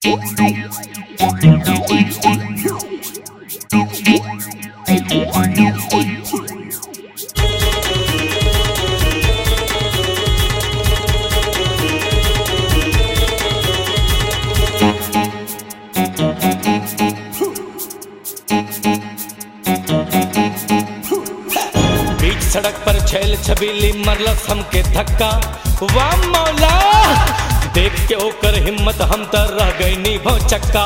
बीच सड़क पर छैल छबीली मरलस हमके धक्का वाह मौला देख के ओकर हिम्मत हम त रह गईनी भौ चक्का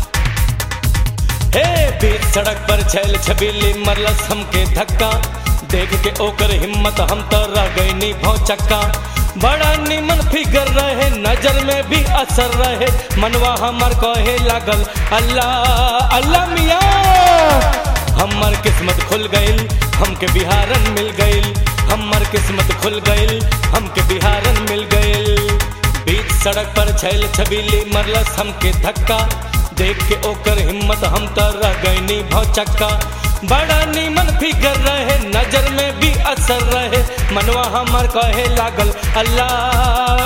हे बीच सड़क पर छैल छबीली मरलस हमके धक्का देख के ओकर हिम्मत हम त रह गईनी भौ चक्का बड़ा निमन फिगर रहे नजर में भी असर रहे मनवा हमर कहे लागल अल्लाह अल्लाह मियाँ हमर किस्मत खुल गईल हमके बिहारन मिल गईल हमर किस्मत खुल गईल हमके बिहारन मिल गईल बीच सड़क पर छैल छबीली मरलस हमके धक्का देख के ओकर हिम्मत हम त रह गईनी भौ चक्का बड़ा नीमन फिगर रहे नजर में भी असर रहे मनवा हमर कहे लागल अल्लाह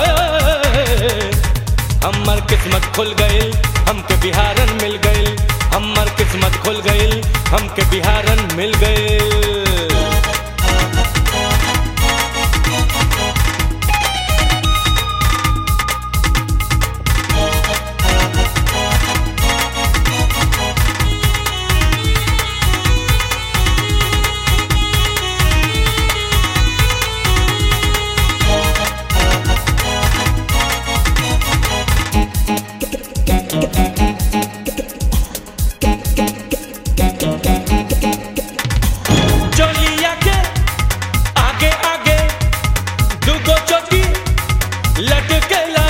हमर किस्मत खुल गईल हमके बिहारन मिल गईल हमर किस्मत खुल गईल हमके बिहारन मिल गईल चोलिया के आगे आगे दुगो चोटी लटकेला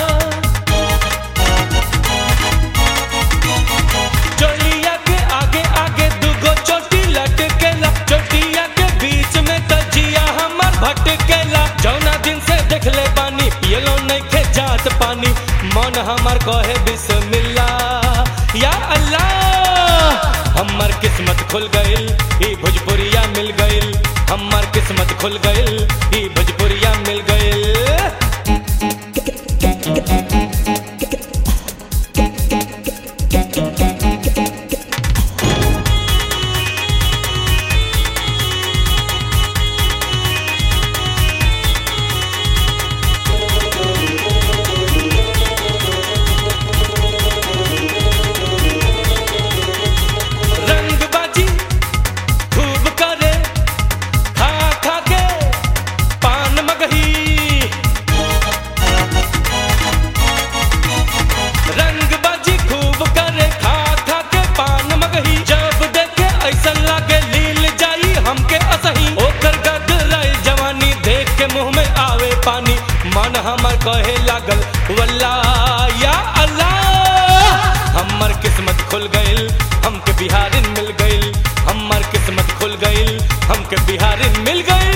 चोलिया के आगे आगे दुगो चोटी लटकेला चोटिया के बीच में तजिया हमर भटकेला जौना दिन से देखले पानी पियलो नहीं खे जात पानी मन हमर कहे बिस्मिल्लाह या अल्लाह हमर किस्मत खुल गईल ई भोजपुरिया मिल गईल हमर किस्मत खुल गईल ई भोजपुरिया मिल गईल रंगबाजी खूब करे खा खा के पान मगही रंगबाजी खूब करे खा खा के पान मगही जब देखे ऐसा लागे लील जाई हमके असही ओकर गदराई जवानी देख के मुंह में आवे पानी मन हमर कहे लागल वल्ला या अल्लाह हमर किस्मत खुल गईल हमके बिहारिन मिल गईल हमर किस्मत खुल गईल हमके बिहारिन मिल गईल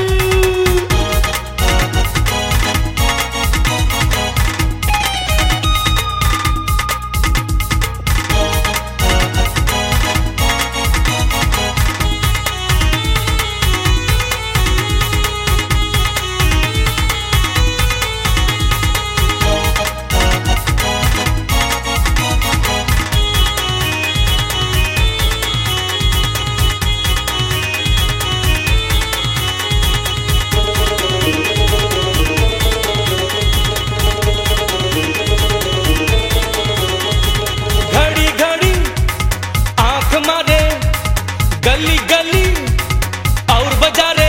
घड़ी घड़ी आंख मारे गली गली और बाजारे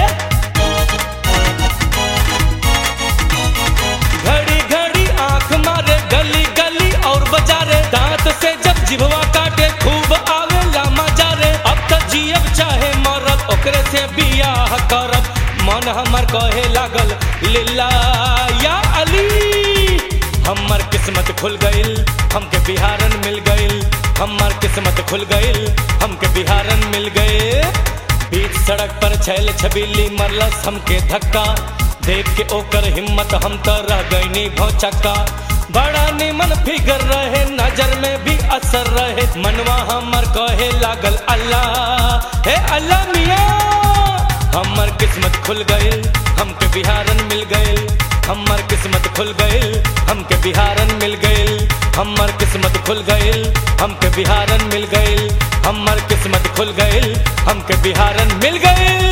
घड़ी घड़ी आंख मारे गली गली और बाजारे दांत से जब जिभवा काटे खूब आवे लामा जारे अब तो जियब चाहे मरब ओकरे से बियाह करब मन हमर कहे लागल लिल्ला या अली हमर किस्मत खुल गईल हमके बिहारन मिल गईल हमर किस्मत खुल गईल हमके बिहारन मिल गए बीच सड़क पर छैल छबीली मरलस हमके धक्का देख के ओकर हिम्मत हम त रह गईनी भौ चक्का बड़ा निमन फिगर रहे नजर में भी असर रहे मनवा हमर कहे लागल अल्लाह हे अल्लाह मियाँ हमर किस्मत खुल गईल हमके बिहारन मिल गईल हमर किस्मत खुल गईल हमके बिहारन मिल गईल हमर किस्मत खुल गइल हमके बिहारन मिल गइल हमर किस्मत खुल गइल हमके बिहारन मिल गइल